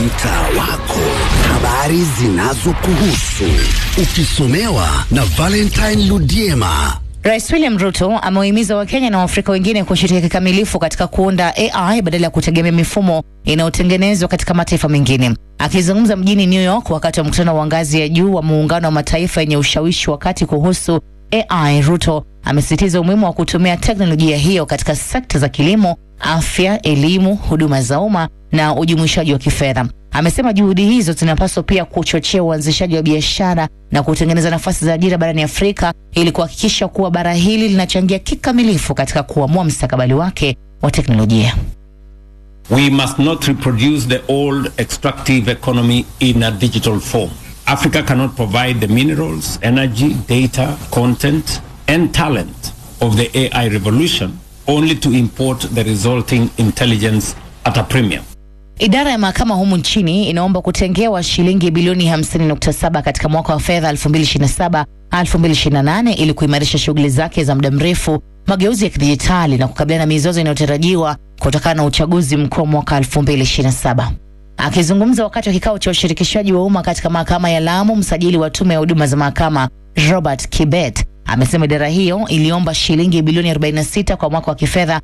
mtaa wako, habari zinazokuhusu ukisomewa na Valentine Ludiema. Rais William Ruto amewahimiza Wakenya na Waafrika wengine kushiriki kikamilifu katika kuunda AI badala ya kutegemea mifumo inayotengenezwa katika mataifa mengine. Akizungumza mjini New York wakati wa mkutano wa ngazi ya juu wa muungano wa mataifa yenye ushawishi wakati kuhusu AI, Ruto amesisitiza umuhimu wa kutumia teknolojia hiyo katika sekta za kilimo, afya, elimu, huduma za umma na ujumuishaji wa kifedha. Amesema juhudi hizo zinapaswa pia kuchochea uanzishaji wa biashara na kutengeneza nafasi za ajira barani Afrika ili kuhakikisha kuwa bara hili linachangia kikamilifu katika kuamua mstakabali wake wa teknolojia. We must not reproduce the old extractive economy in a digital form. Africa cannot provide the minerals, energy, data, content, and talent of the AI revolution only to import the resulting intelligence at a premium. Idara ya mahakama humu nchini inaomba kutengewa shilingi bilioni 50.7 katika mwaka wa fedha 2027 2028 ili kuimarisha shughuli zake za muda mrefu, mageuzi ya kidijitali na kukabiliana na mizozo inayotarajiwa kutokana na uchaguzi mkuu wa mwaka 2027. Akizungumza wakati wa kikao cha ushirikishaji wa umma katika mahakama ya Lamu, msajili wa tume ya huduma za mahakama Robert Kibet amesema idara hiyo iliomba shilingi bilioni 46 kwa mwaka wa kifedha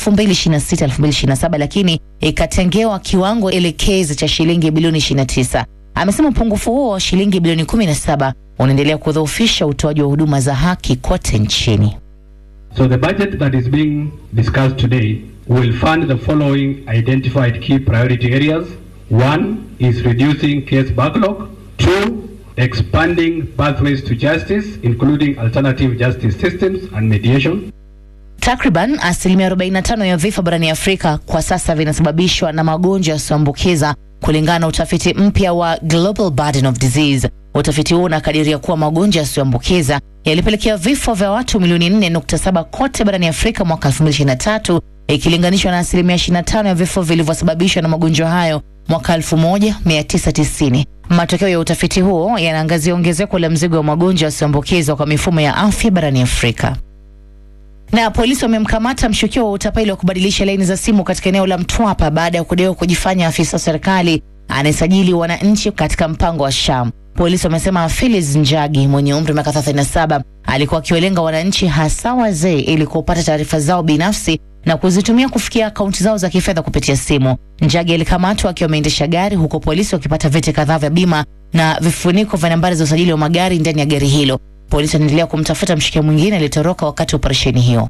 2026-2027 lakini ikatengewa kiwango elekezi cha shilingi bilioni 29. Amesema upungufu huo wa shilingi bilioni 17 unaendelea kudhoofisha utoaji wa huduma za haki kote nchini. So the budget that is being discussed today will fund the following identified key priority areas. One is reducing case backlog. Two, expanding pathways to justice, including alternative justice systems and mediation. Takriban asilimia 45 ya vifo barani Afrika kwa sasa vinasababishwa na magonjwa yasiyoambukiza kulingana na utafiti mpya wa Global Burden of Disease. Utafiti huo unakadiria kuwa magonjwa yasiyoambukiza yalipelekea vifo vya watu milioni 4.7 kote barani Afrika mwaka 2023 ikilinganishwa na asilimia 25 ya vifo vilivyosababishwa na magonjwa hayo mwaka 1990. Matokeo ya utafiti huo yanaangazia ongezeko la mzigo wa magonjwa yasiyoambukizwa kwa mifumo ya afya barani Afrika. Na polisi wamemkamata mshukiwa wa utapeli wa kubadilisha laini za simu katika eneo la Mtwapa baada ya kudaiwa kujifanya afisa wa serikali anayesajili wananchi katika mpango wa SHA. Polisi wamesema Phyllis Njagi mwenye umri wa miaka 37 alikuwa akiwalenga wananchi hasa wazee ili kupata taarifa zao binafsi na kuzitumia kufikia akaunti zao za kifedha kupitia simu. Njagi alikamatwa akiwa ameendesha gari huko polisi wakipata vyeti kadhaa vya bima na vifuniko vya nambari za usajili wa magari ndani ya gari hilo. Polisi wanaendelea kumtafuta mshukiwa mwingine aliyetoroka wakati wa operesheni hiyo.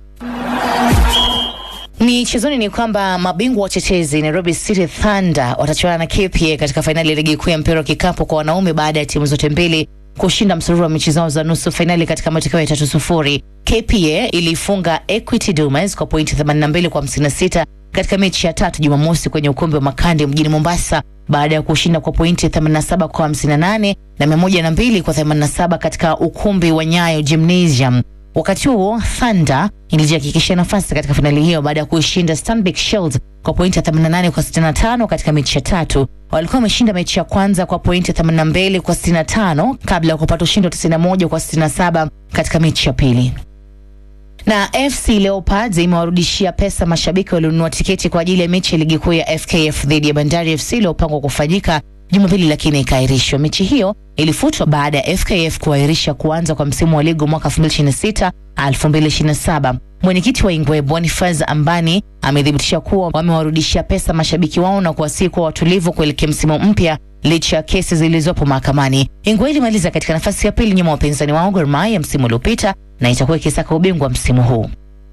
Michezoni ni kwamba mabingwa watetezi Nairobi City Thunder watachuana na KPA katika fainali ya ligi kuu ya mpira wa kikapu kwa wanaume baada ya timu zote mbili kushinda msururu wa mechi zao za nusu fainali katika matokeo ya tatu sufuri. KPA ilifunga Equity Dumas kwa pointi 82 kwa 56 katika mechi ya tatu Jumamosi kwenye ukumbi wa Makande mjini Mombasa baada ya kushinda kwa pointi 87 kwa 58 na 102 kwa 87 katika ukumbi wa Nyayo Gymnasium. Wakati huo Thunder ilijihakikishia nafasi katika fainali hiyo baada ya kuishinda Stanbic Shield kwa pointi 88 kwa 65 katika mechi ya tatu. Walikuwa wameshinda mechi ya kwanza kwa pointi 82 kwa 65 kabla ya kupata ushindi wa 91 kwa 67 katika mechi ya pili. Na FC Leopards imewarudishia pesa mashabiki walionunua tiketi kwa ajili ya mechi ya ligi kuu ya FKF dhidi ya Bandari FC iliyopangwa kufanyika Jumapili lakini ikaahirishwa. Mechi hiyo ilifutwa baada ya FKF kuahirisha kuanza kwa msimu wa ligi mwaka 2026 2027. Mwenyekiti wa Ingwe Boniface Ambani amethibitisha kuwa wamewarudishia pesa mashabiki wao na kuwasihi kuwa watulivu kuelekea msimu mpya licha ya kesi zilizopo mahakamani. Ingwe ilimaliza katika nafasi ya pili nyuma ya wapinzani wao Gor Mahia msimu uliopita na itakuwa ikisaka ubingwa msimu huu.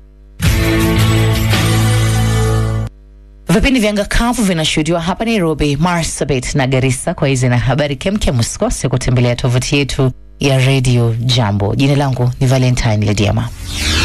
Vipindi vya ngakavu vinashuhudiwa hapa Nairobi, Marsabit na Garissa. Kwa hizi na habari kemkem, usikose kutembelea tovuti yetu ya Radio Jambo. Jina langu ni Valentine Lediama.